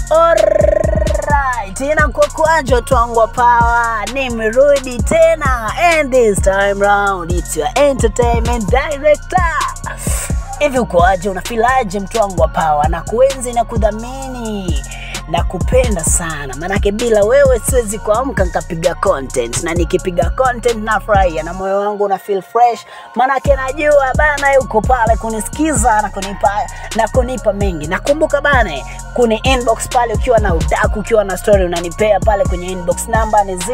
Alright, tena kwa kwajo twangwa power nimerudi tena and this time round it's your entertainment director hivi ukoaje unafilaje mtu wangu wa power na kuenzi na kudhamini na kupenda sana manake bila wewe siwezi kuamka nikapiga content na nikipiga content nafurahia na moyo wangu una feel fresh manake najua bana uko pale kunisikiza na kunipa na kunipa mengi nakumbuka bana kuni inbox pale ukiwa na udaku ukiwa na story unanipea pale kwenye inbox namba ni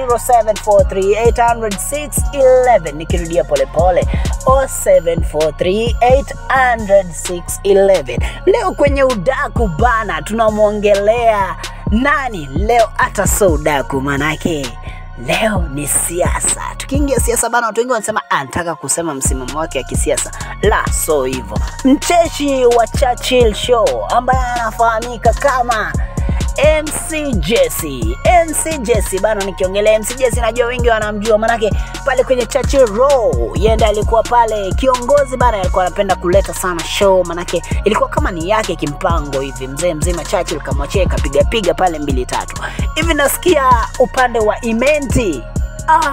0743800611 nikirudia polepole 0743800611 leo kwenye udaku bana tunamwongelea nani leo hata so udaku manake leo ni siasa tukiingia siasa bana watu wengi wanasema anataka kusema msimamo wake wa kisiasa la so hivyo mcheshi wa churchill show ambaye anafahamika kama MC Jesse. MC Jesse bana, nikiongelea MC Jesse najua wengi wanamjua, manake pale kwenye Churchill Row yeye ndiye alikuwa pale kiongozi bana, alikuwa anapenda kuleta sana show, manake ilikuwa kama ni yake kimpango hivi, mzee mzima Churchill kamwachia kapiga piga pale mbili tatu hivi. Nasikia upande wa Imenti ah,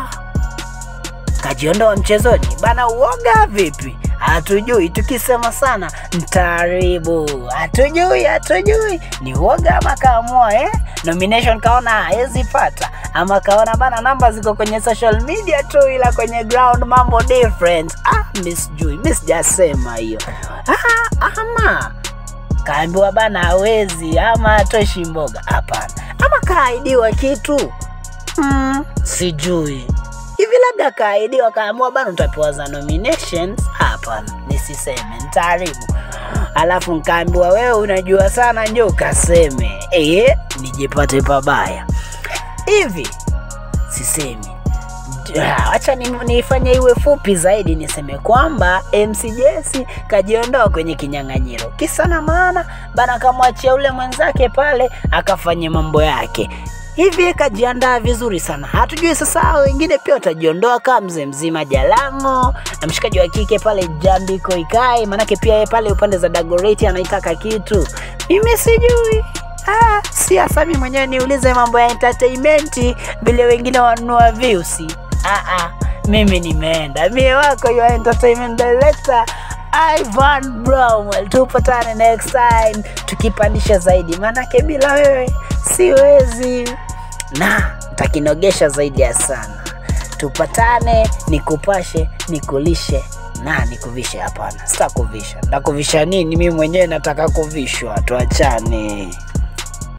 kajiondoa mchezoni bana, uoga vipi? Hatujui, tukisema sana mtaribu, hatujui, hatujui ni uoga ama kaamua eh? Nomination kaona hawezi pata, ama kaona bana namba ziko kwenye social media tu, ila kwenye ground mambo different. Ah, mi sijui, mi sijasema hiyo. Ah, ama kaambiwa bana hawezi, ama atoshi mboga? Hapana, ama kaaidiwa kitu mm, sijui hivi labda kaahidiwa kaamua bana utapewa za nominations hapana nisiseme ntaaribu alafu nkaambiwa wewe unajua sana njo ukaseme e, nijipate pabaya hivi sisemi Ah, wacha ni- niifanye iwe fupi zaidi niseme kwamba MC Jesse kajiondoa kwenye kinyang'anyiro kisa na maana bana kamwachia ule mwenzake pale akafanye mambo yake hivi kajiandaa vizuri sana hatujui sasa hao wengine pia watajiondoa kama mzee mzima jalango na mshikaji wa kike pale jambi koikai manake pia yeye pale upande za dagoreti anaitaka kitu mimi sijui Ah, siasa mi mwenyewe niulize mambo ya entertainment vile wengine wanunua views. Ah, ah, mimi nimeenda mie wako your entertainment director Ivan Bromwell. Tupatane next time tukipandisha zaidi, maanake bila wewe siwezi na takinogesha zaidi ya sana. Tupatane, nikupashe, nikulishe na nikuvishe. Hapana, sitakuvisha. Ndakuvisha nini? Mimi mwenyewe nataka kuvishwa. Tuachane.